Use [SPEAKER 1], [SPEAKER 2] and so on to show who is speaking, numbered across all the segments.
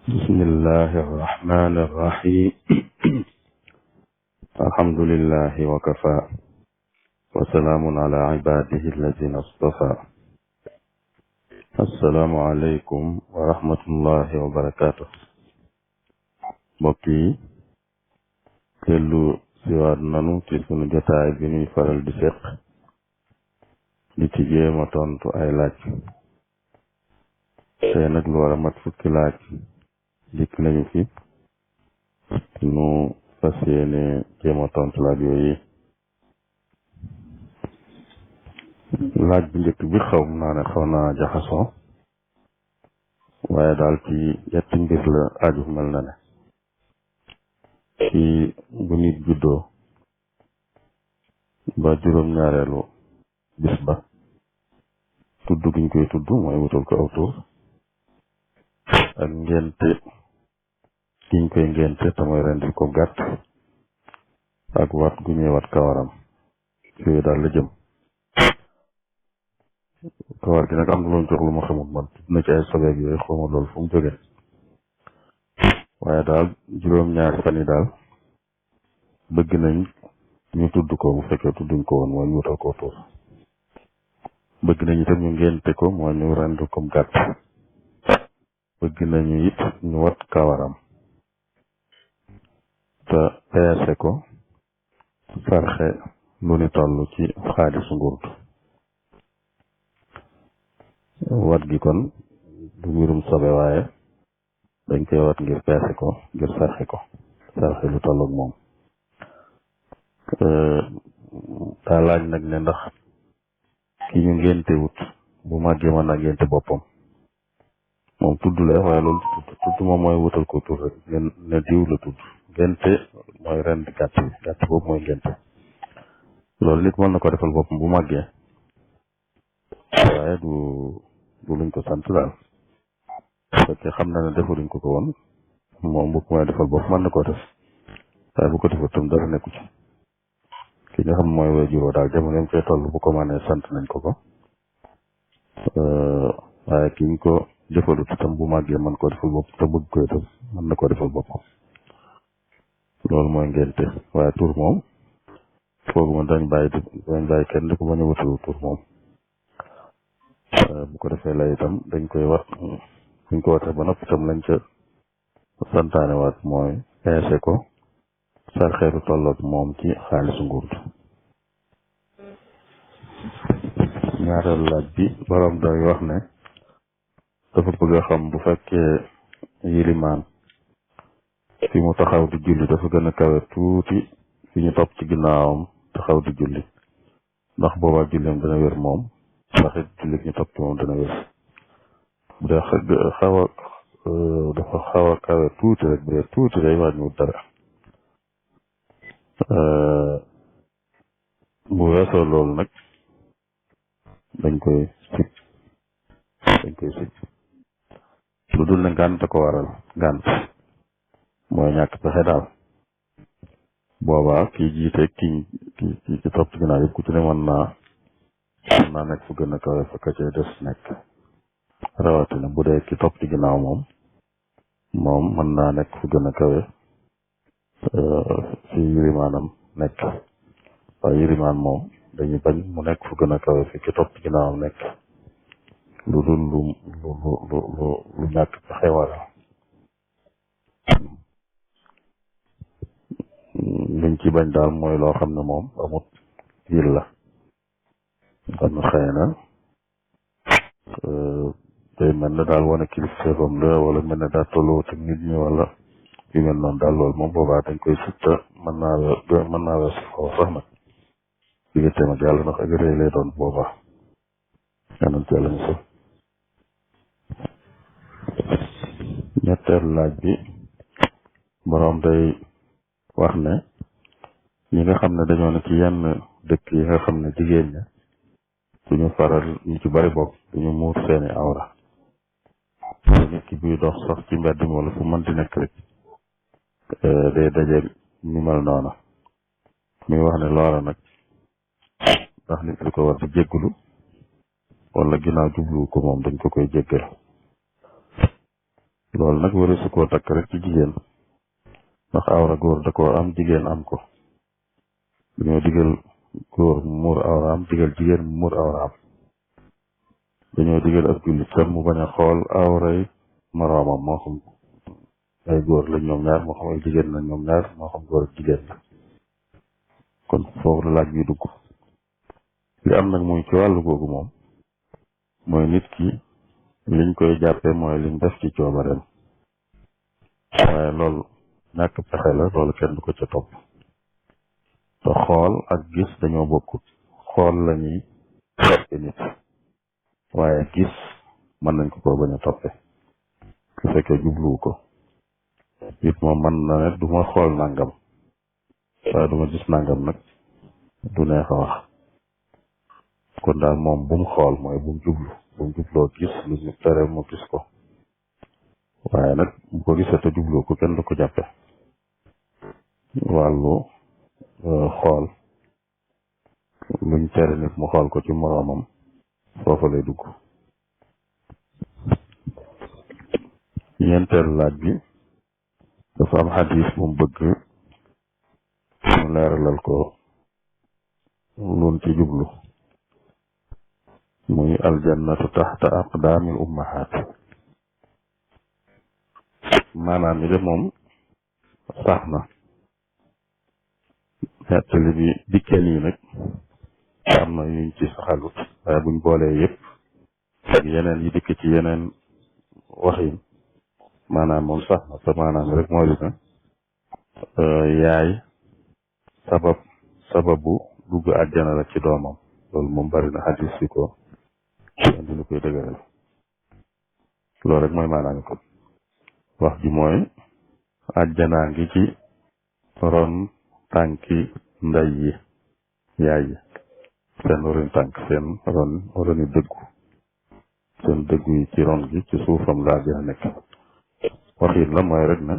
[SPEAKER 1] بسم الله الرحمن الرحيم الحمد لله وكفى وسلام على عباده الذين اصطفى السلام عليكم ورحمة الله وبركاته بكي dellu siwaat nanu ci sunu jotaay bi ñuy faral di seq di ci jéema tontu ay laaj tey nag lu war a mat fukki laaj dikk nañu fi nu fas yéene jéema tontu laaj yooyu laaj bu njëkk bi xaw naa ne xaw naa jaxasoo waaye daal ci yetti mbir la aju mel na ne ci bu nit juddoo ba juróom-ñaareelu bis ba tudd giñ koy tudd mooy wutal ko aw tur ak ngénte giñ koy ngénte te mooy rendil ko gàtt ak wat gu ñuy wat kawaram yooyu daal la jëm kawar gi nag am na loolu jox lu ma xamul man tudd na ci ay sobeeg yooyu xawma loolu fu mu jóge waaye daal juróom-ñaari fan yi daal bëgg nañ ñu tudd ko bu fekkee tudduñ ko woon mooy ñu wutal ko tur bëgg nañ itam ñu ngénte ko mooy ñu rend ko gàtt bëgg nañu it ñu wat kawaram te peese ko sarxe lu ni toll ci xaalisu ngurd wat gi kon du mbirum sobe waaye dañ koy wat ngir peese ko ngir sarxe ko sarxe lu tolloog moom daa laaj nag ne ndax ki ñu ngénte wut bu màggee mën naa ngénte boppam moom tudd la waaye loolu tudd tudd moom mooy wutal ko tur rek ngeen ne diw la tudd ngénte mooy ren di gàtt bi gàtt boobu mooy ngénte loolu nit mën na ko defal boppam bu màggee waaye du du luñ ko sant daal fekkee xam na ne defaluñ ko ko woon moom bu ko may defal bopp mën na koo def waaye bu ko defal tam dara nekku ci ki nga xam mooy way juróo daal jamono yam cee toll bu ko mënee sant nañ ko ko waaye ki ñu ko defalut itam bu màggee mën koo defal bopp te bëgg ko itam mën na koo defal boppam loolu mooy ngénte waaye tur moom foogu ma dañ bàyyi dañ bàyyi kenn di ko bañ a wutalu tur moom bu ko defee lay itam dañ koy wat buñ ko watee ba noppi itam lañ ca santaane waat mooy peese ko sarxeeru tolloog moom ci xaalisu ngurd ñaareelu laaj bi borom day wax ne dafa bëgg a xam bu fekkee yilimaan fi mu taxaw di julli dafa gën a kawe tuuti fi ñu topp ci ginnaawam taxaw di julli ndax boobaa julleem dana wér moom ndax it julli ñu topp ci moom dana wér bu dee xaw a dafa xaw a kawe tuuti rek bu dee tuuti day wàññiwut dara bu weesoo loolu nag dañ koy sib dañ koy sib lu dul ne ngànt ko waral ngànt mooy ñàkk pexe daal boobaa kii jiite ki ki ki ci topp ci ginnaaw yëpp ku ci ne mën naa mën naa nekk fu gën a kawe fa ka cay des nekk rawatina bu dee ki topp ci ginnaaw moom moom mën naa nekk fu gën a kawe fi yirimaanam nekk waaye yirimaan moom dañuy bañ mu nekk fu gën a kawe fi ki topp ci ginnaawam nekk lu dul lu lu lu lu lu ñàkk pexe waral liñ ci bañ daal mooy loo xam ne moom amut yil la xam ne xëy na day mel ne daal wane kilifteefam la wala mel ne daal tolloo ak nit ñi wala yu mel noonu daal loolu moom boobaa dañ koy sutta mën naa we mën naa weesu foofu sax nag digganteem ak yàlla ndax ak rëy lay doon boobaa yanan ci yàlla musal ñetteelu laaj bi boroom day wax ne ñi nga xam ne dañoo ne ci yenn dëkk yi nga xam ne jigéen ña duñu faral ñu ci bari bokk duñu muur seeni awra nit ki buy dox sax ci mbedd mi wala fu mënti nekk rek day daje ñu mel noona muy wax ne loola nag ndax nit li ko war di jéggulu wala ginnaaw jublu ko moom dañ ko koy jéggal loolu nag wari su koo takk rek ci jigéen ndax awra góor da koo am jigéen am ko dañoo digal góor mu muur awra am digal jigéen mu muur awra am dañoo digal ak jullit tam mu bañ a xool awray moroomam moo xam ay góor lañ ñoom ñaar moo xam ay jigéen lañ ñoom ñaar moo xam góor ak jigéen la kon foofu la laaj bi dugg li am nag muy ci wàllu googu moom mooy nit ki liñ koy jàppee mooy liñ def ci coobareem waaye loolu ñàkk pexe la loolu kenn du ko ca topp te xool ak gis dañoo bokkut xool la ñuy toppe nit waaye gis mën nañ ko ko bañ a toppe su fekkee jubluwu ko it moom man na ne du ma xool nangam waaye du ma gis nangam nag du neex a wax kon daal moom bu mu xool mooy bu mu jublu bu mu jubloo gis lu ñu tere mu gis ko waaye nag bu ko gisee te jubloo ko kenn du ko jàppe wàllu xool luñ tere nit mu xool ko ci moroomam foofa lay dugg ñeenteelu laaj bi dafa am xadis bu mu bëgg mu leeralal ko lun ci jublu muy aljannatu taxta aqdaamil ummahaat maanaam ni de moom sax na nettali bi dikkee nii nag am na yuñ ci saxalut waaye buñ boolee yëpp ak yeneen yi dikk ci yeneen waxin maanaam moom sax na te maanaam rek moo di na yaay sabab sababu dugg àjjana la ci doomam loolu moom bari na xadis yi ko indi lu koy dëgëral loolu rek mooy maanaam ko wax ji mooy àjjanaa ngi ci ron tànki nday yi yaay yi seen roni tànk seen ron roni dëggu seen dëggu yi ci ron gi ci suufam la àjjana nekk waxin la mooy rek na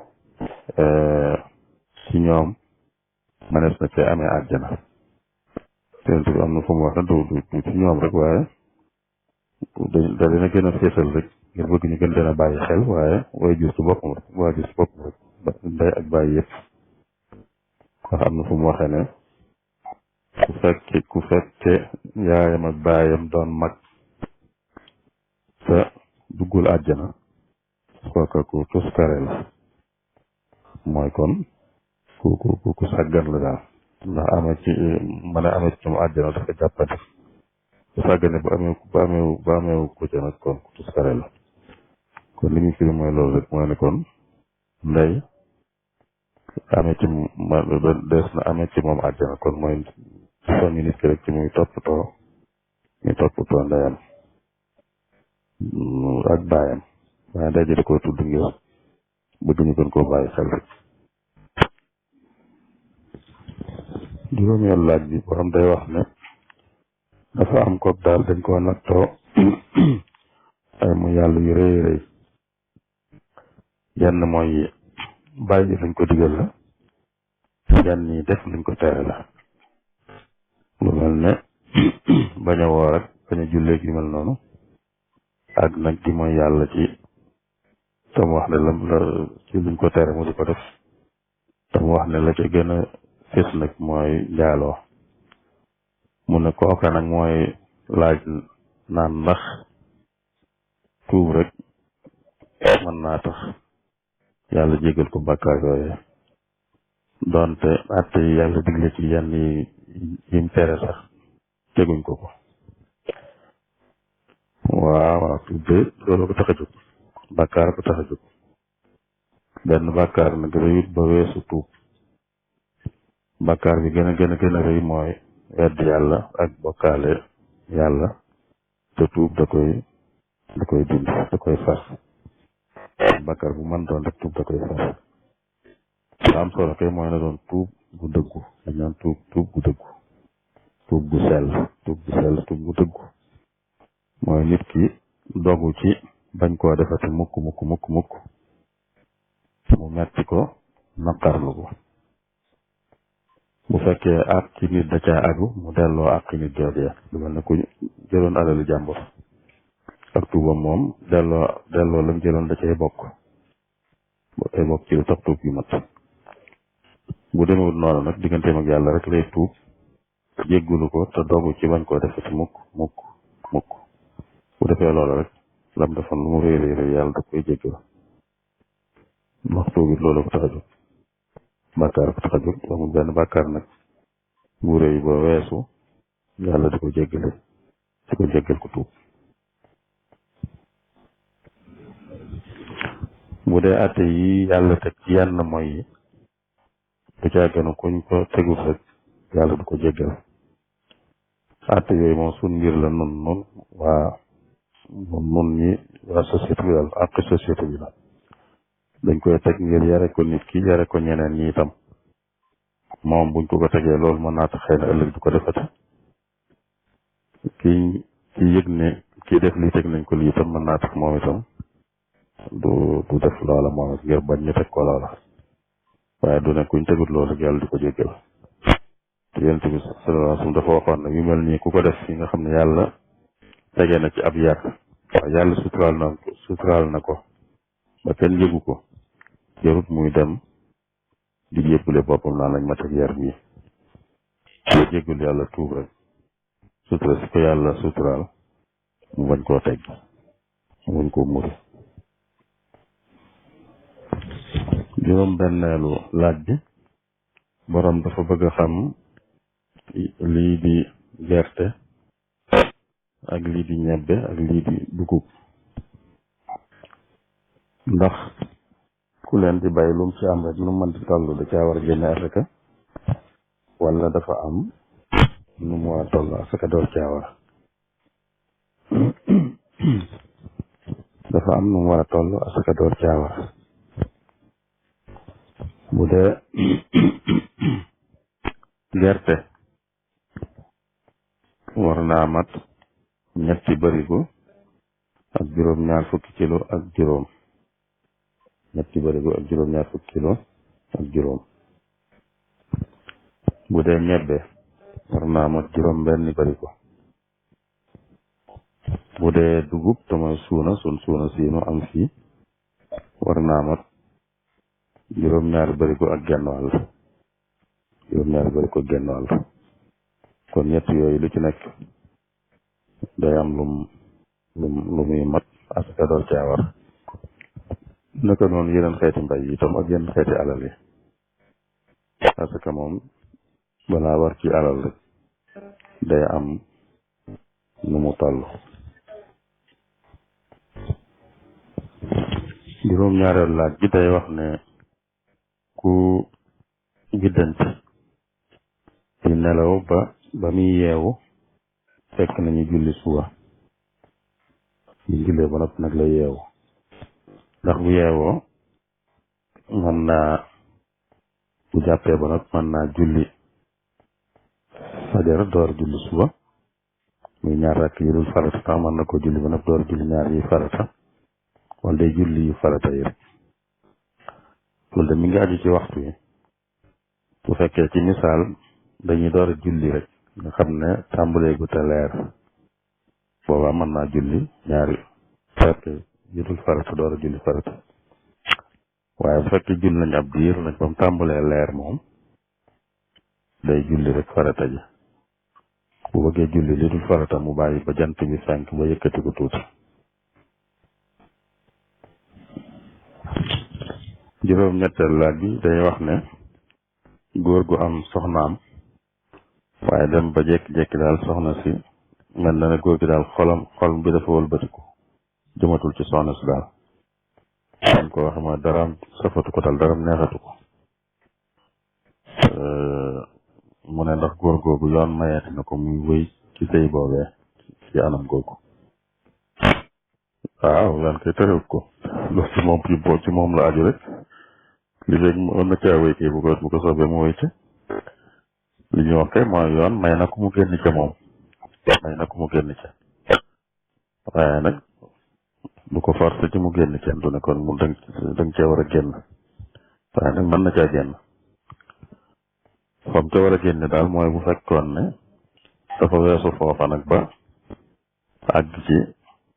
[SPEAKER 1] ci ñoom manees na cee amee àjjana tent bi am na fu mu wax ne du du ci ñoom rek waaye da dina gën a féetal rek ngir bëgg ñu gën leen a bàyyi xel waaye way jur ci boppam rek waa jur ci boppam rek ndey ak bàyyi yëpp ndax am na fu mu waxee ne ku fekke ku fekke yaayam ak baayam doon mag te duggul àjjana kooka ku tuskare la mooy kon ku ku ku sàggan la daal ndax amee ci mën a amee ci mu àjjana dafa jàppandi ku sàggane bu amee bu amee bu amee ko ca nag kon ku tuskare la kon li ñu firi mooy loolu rek mooy ne kon ndey amee ci ma des na amee ci moom àjjana kon mooy soññi nit ki rek ci muy toppatoo muy toppatoo ndeyam ak baayam waaye ndey ji da koy tudd ngir bëgg ñu gën koo bàyyi xel rek juróomeel laaj bi borom day wax ne dafa am koog daal dañ koo nattoo ay mu yàlla yu rëy rëy yenn mooy bàyyi luñ ko digal la yenn yi def luñ ko tere la lu mel ne bañ a woor rek bañ a jullee gi mel noonu ak nag di mooy yàlla ci tam wax ne la la ci luñ ko tere mu di ko def tam wax ne la ca gën a fés nag mooy njaaloo mu ne kooka nag mooy laaj naan ndax tuub rek mën naa tax yàlla jégal ko bàkkaar yooye doonte atte yi yàlla digle ci yenn yi yim tere sax teguñ ko ko waaw waaw tuub de loolu ko tax a jóg bàkkaar ko tax a jóg benn bàkkaar nag rëyut ba weesu tuub bàkkaar bi gën a gën a gën a rëy mooy wedd yàlla ak bokkaale yàlla te tuub da koy da koy dindi da koy far bàkkaar bu mën doon rek tuub da koy far la am solo kay mooy na doon tuub gu dëggu dañ naan tuub tuub gu dëggu tuub gu sell tuub gu sell tuub gu dëggu mooy nit ki dogu ci bañ koo defati mukk mukk mukk mukk mu metti ko naqarlu ko bu fekkee àq ci nit da caa aju mu delloo àq nit joojee lu mel ne ku jëloon alalu jàmbur ak tuubam moom delloo delloo lam jëloon da cay bokk ba tey bokk ci lu tax tuub yu mat bu demewut noonu nag digganteem ak yàlla rek lay tuub jéggulu ko te dogu ci bañ koo defati mukk mukk mukk bu defee loolu rek lam defoon lu mu réy réy réy yàlla da koy jéggal ndax tuubit loolu ko tax a jóg bàkkaar ko tax a jóg amul benn bàkkaar nag bu réy ba weesu yàlla di ko jéggale di ko jéggal ko tuub bu dee àtte yi yàlla teg ci yenn mooy yi du caa gënu kuñ ko tegul rek yàlla du ko jéggal àtte yooyu moom suñ mbir la nun nun waa nun ñi waa société bi daal ak société bi la dañ koy teg ngir yare ko nit ki yare ko ñeneen ñi itam moom buñ ko ko tegee loolu mën naa tax xëy na ëllëg du ko defati ki ki yëg ne kii def lii teg nañ ko lii itam mën naa tax moom itam du du def loola moom it ngir bañ ñu teg ko loola waaye du ne kuñ tegut loolu rek yàlla di ko jéggal te yonent bi sallallahu alayhi wasallam dafa waxoon ne yu mel nii ku ko def fi nga xam ne yàlla tege na ci ab yar waaw yàlla suturaal na suturaal na ko ba kenn yëgu ko jarut muy dem di jébbale boppam naa lañ ma teg yar bii boo jéggul yàlla tuub rek sutura si ko yàlla suturaal mu bañ koo teg mu bañ koo muri juróom benneelu laaj bi borom dafa bëgg a xam lii di gerte ak lii di ñebbe ak lii di dugub ndax ku leen di bay lum ci am rek nu mën di toll da caa war a génne asaka wala dafa am nu mu war a toll asaka door caa war dafa am nu mu war a toll asaka door caa war bu dee gerte war naa mat ñetti barigo ak juróom ñaar fukki kilo ak juróom ñetti barigo ak juróom ñaar fukki kilo ak juróom bu dee ñebbe war naa mat juróom benn barigo bu dee dugub te mooy suuna sun suuna siinu am fii war naa mat juróom ñaari barigo ak genn wàll juróom ñaari barigo ak genn wàll kon ñett yooyu lu ci nekk day am lum lum lu muy mat asaka door caa war naka noonu yeneen xeeti mbay yi itam ak yeneen xeeti alal yi asaka moom balaa war ci alal rek day am nu mu toll juróom ñaareelu laaj bi day wax ne ku giddanti di nelaw ba ba muy yeewu fekk nañu julli suba ñu jullee ba noppi nag la yeewu ndax bu yeewoo mën naa bu jàppee ba noppi mën naa julli fajar door julli suba muy ñaar rakk yi dul farata tax mën na ko julli ba noppi door julli ñaar yi farata wala day julli yu farata yi rek loolu de mi ngi aju ci waxtu yi bu fekkee ci misaal dañuy door a julli rek nga xam ne tàmbalee gu te leer boobaa mën naa julli ñaari farata yu dul farata door a julli farata waaye bu fekkee julli nañ ab diir nag ba mu tàmbalee leer moom day julli rek farata ji bu bëggee julli li dul farata mu bàyyi ba jant bi fenk ba yëkkati ko tuuti juróom ñetteel laaj bi day wax ne góor gu am soxnaam waaye dem ba jékki-jékki daal soxna si mel na ne góor gi daal xolam xol bi dafa wëlbatiku jëmatul ci soxna si daal am ko waxe mooy daraam safatu ko daal daraam neexatu ko mu ne ndax góor googu yoon mayeeti na ko muy wéy ci sëy boobee ci anam googu waaw lan koy terewut ko loolu ci moom ci bo ci moom la aju rek li léegi mën na caa wéy kay bu ko bu ko soobee mu wéy ci li ñuy wax kay mooy yoon may na ko mu génn ca moom may na ko mu génn ca waaye nag du ko forcé ci mu génn ca du ne kon mu dang dang cee war a génn waaye nag mën na caa génn fam ca war a génn daal mooy bu fekkoon ne dafa weesu foofa nag ba àgg ci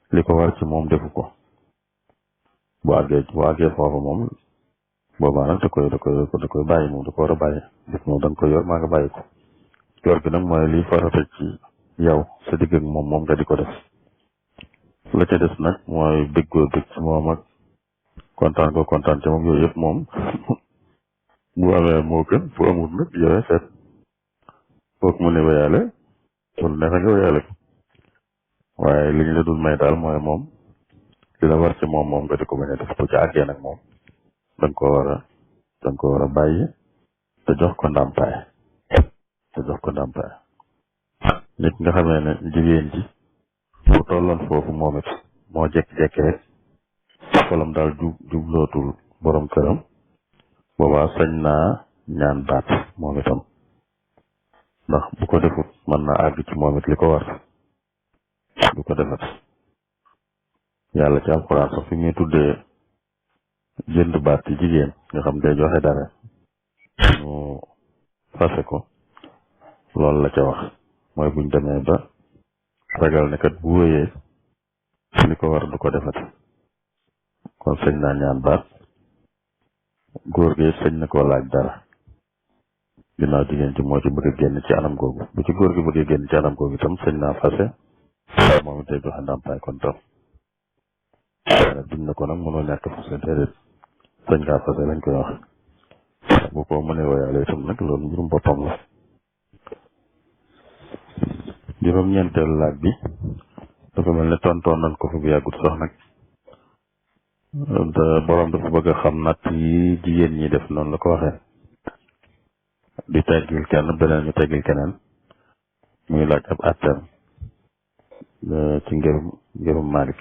[SPEAKER 1] li ko war ci moom defu ko bu àggee bu àggee foofu moom boobaa nag da koy da koy da koy bàyyi moom da ko war a bàyyi def moom da nga koy yor maa nga bàyyi ko yor gi nag mooy liy farata ci yow sa digg ak moom moom nga di ko def la ca des nag mooy bëggoo bëgg ci moom ak kontaan ko kontaan ci moom yooyu yëpp moom bu amee moo gën bu amul nag yowee seet foog mu ne wéyaale wala neexe nga wéyaale ko waaye li ñu la dul may daal mooy moom li la war ci moom moom nga di ko bañ a def bu ci àggee nag moom danga ko war a danga ko war a bàyyi te jox ko ndàmpaay te jox ko ndàmpaay nit nga xamee ne jigéen ji bu tolloon foofu moom it moo jekki-jekki rek xolam daal jub jublootul borom këram boobaa sañ naa ñaan baat moom itam ndax bu ko defut mën na àgg ci moom it li ko war du ko defat yàlla ci alxuraan sax fi muy tuddee jënd baat ci jigéen nga xam day joxe dara ñu fase ko loolu la ca wax mooy buñ demee ba ragal ne kat bu wéyee li ko war du ko defati kon sëñ naa ñaan baat góor gi sëñ na koo laaj dara ginnaaw jigéen ci moo ci bëgg a génn ci anam googu bu ci góor gi bëgg a génn ci anam googu itam sëñ naa fase moom it day joxe ndàmpaay kon tam duñ na ko nag mënoo ñàkk fase déedéet sëñ ngaa fase lañ koy wax bu ko mënee woyaale itam nag loolu mbirum boppam la juróom-ñeenteelu laaj bi dafa mel ne tontoon nañ ko fi bu yàggut sax nag te borom dafa bëgg a xam natt yi jigéen ñi def noonu la ko waxee di teggil kenn beneen ñu teggil keneen muy laaj ab atteem ci ngërum ngërum Malik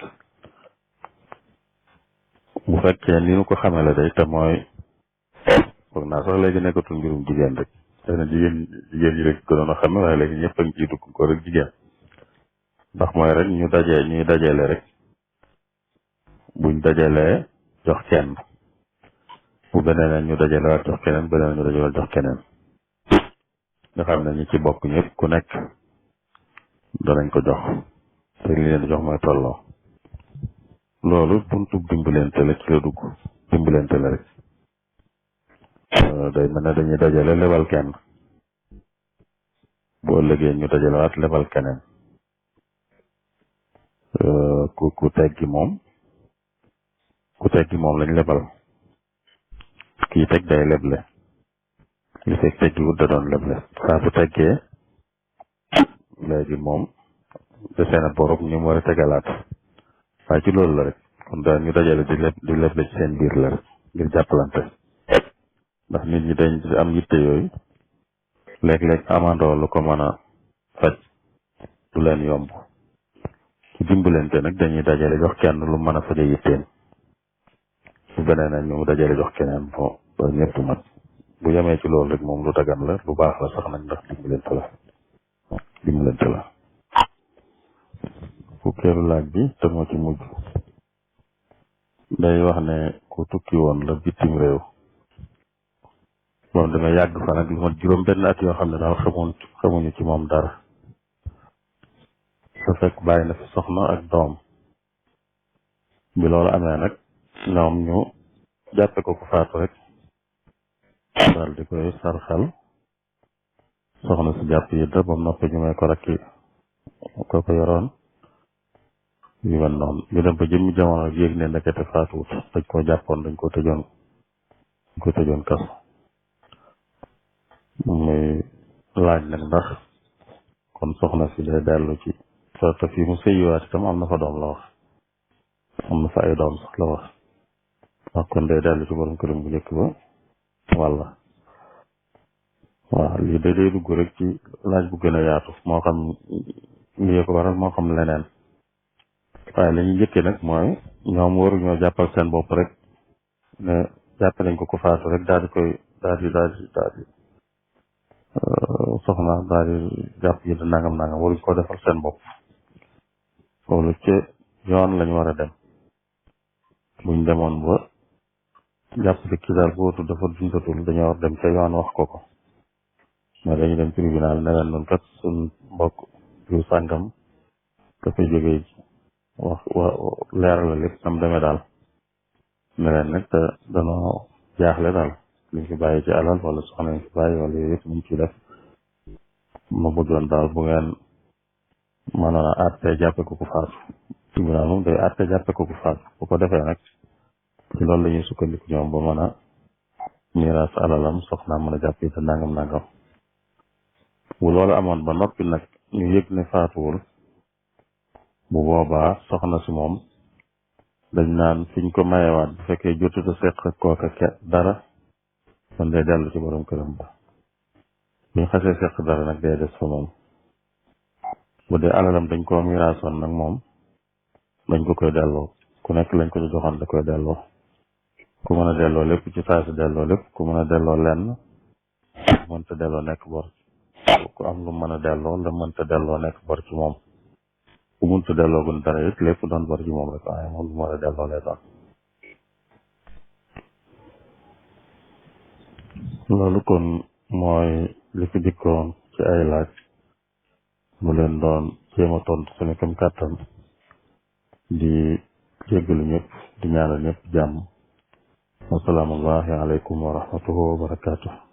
[SPEAKER 1] bu fekkee ni nu ko xamee la day te mooy foog naa sax léegi nekkatul mbirum jigéen rek xëy na jigéen jigéen ñi rek gënoon a xame waaye léegi ñëpp a ngi ciy dugg ko rek jigéen ndax mooy rek ñu dajee ñuy dajale rek buñ dajalee jox kenn bu beneen ñu dajale waat jox keneen beneen ñu dajale jox keneen nga xam ne ñi ci bokk ñëpp ku nekk danañ ko jox te li leen di jox mooy tolloo loolu buntu dimbalante la ci la dugg dimbalante la rek day mel ne dañuy dajale lebal kenn boo ëllëgee ñu dajale waat lebal keneen ku ku teggi moom ku teggi moom lañ lebal kii teg day leble li fekk teggi wut da doon leble saa bu teggee léegi moom desee na borom ñu mu war a tegalaat waaye ci loolu la rek kon daal ñu dajale di leb di leble ci seen biir la rek ngir jàppalante ndax nit ñi dañ am yitte yooyu léeg-léeg amandoo lu ko mën a faj du leen yomb ci dimbalante nag dañuy dajale jox kenn lu mën a faje yitteem bu beneen ñu dajale jox keneen bo ba ñëpp mat bu yemee ci loolu rek moom lu dagan la lu baax la sax nag ndax dimbalante la dimbalante la fukkeelu laaj bi te moo ci mujj day wax ne ku tukki woon la bitim réew moom danga yàgg fa nag lu mat juróom benn at yoo xam ne daal xamuñ xamuñu ci moom dara su fekk bàyyi na fi soxna ak doom bi loolu amee nag ñoom ñu jàppe ko ku faatu rek daal di koy sarxal soxna si jàpp yi da bam noppi ñu may ko rakki ko ko yoroon yu mel noonu ñu dem ba jëmmi jamono yéeg ne ndekete faatuwut dañ koo jàppoon dañ ko tëjoon dañ ko tëjoon kaso muy laaj nag ndax kon soxna si day dellu ci te fii mu sëyiwaat itam am na fa doom la wax am na fa ay doom sax la wax ndax kon day dellu ci borom këram bu njëkk ba walla waaw lii da day dugg rek ci laaj bu gën a yaatu moo xam lii ko waral moo xam leneen waaye la ñuy njëkkee nag mooy ñoom waruñoo jàppal seen bopp rek ne jàpp nañ ko ko faatu rek daal di koy daal di daal di daal di soxna daal di jàpp yi nangam nangam waruñ ko defal seen bopp loolu ci yoon lañ war a dem buñ demoon ba jàpp ne kii daal bootu dafa dundatul dañoo war dem ca yoon wax ko ko mais dañu dem tribunal ne leen noonu kat suñ mbokk yu sàngam dafa jógee wax wa leeral la lépp nam demee daal ne leen nag te danoo jaaxle daal liñ fi bàyyi ci alal wala soxna ñu fi bàyyi wala yooyu yëpp ñu ciy def ma bëggoon daal bu ngeen mënoon a àtte jàppe ko ku faatu tribunal moom day àtte jàppe ko ku faatu bu ko defee nag ci loolu la ñuy sukkandiku ñoom ba mën a miiras alalam soxnaa mën a jàpp te nangam nangam bu loolu amoon ba noppi nag ñu yëg ne faatuwul bu boobaa soxna si moom dañ naan fiñ ko mayewaat bu fekkee jotuta seq kooka ke dara kon day dellu ci borom këram ba buñ xasee seq dara nag day des fa moom bu dee alalam dañ koo miraasoon nag moom dañ ko koy delloo ku nekk lañ ko joxoon da koy delloo ku mën a delloo lépp ci saa si delloo lépp ku mën a delloo lenn mënta delloo nekk bor ku am lu mën a delloo la mënta delloo nekk bor ci moom ku mënta delloo gun dara it lépp doon bor ci moom rek waaye moom lu mën a delloo lay doon loolu kon mooy li fi dikkoon ci ay laaj mu leen doon jéem a tontu suñu kam kàttan di jéggalu ñëpp di ñaanal ñëpp jàmm wasalaamullahi aleykum wa rahmatuhu wa barakatuh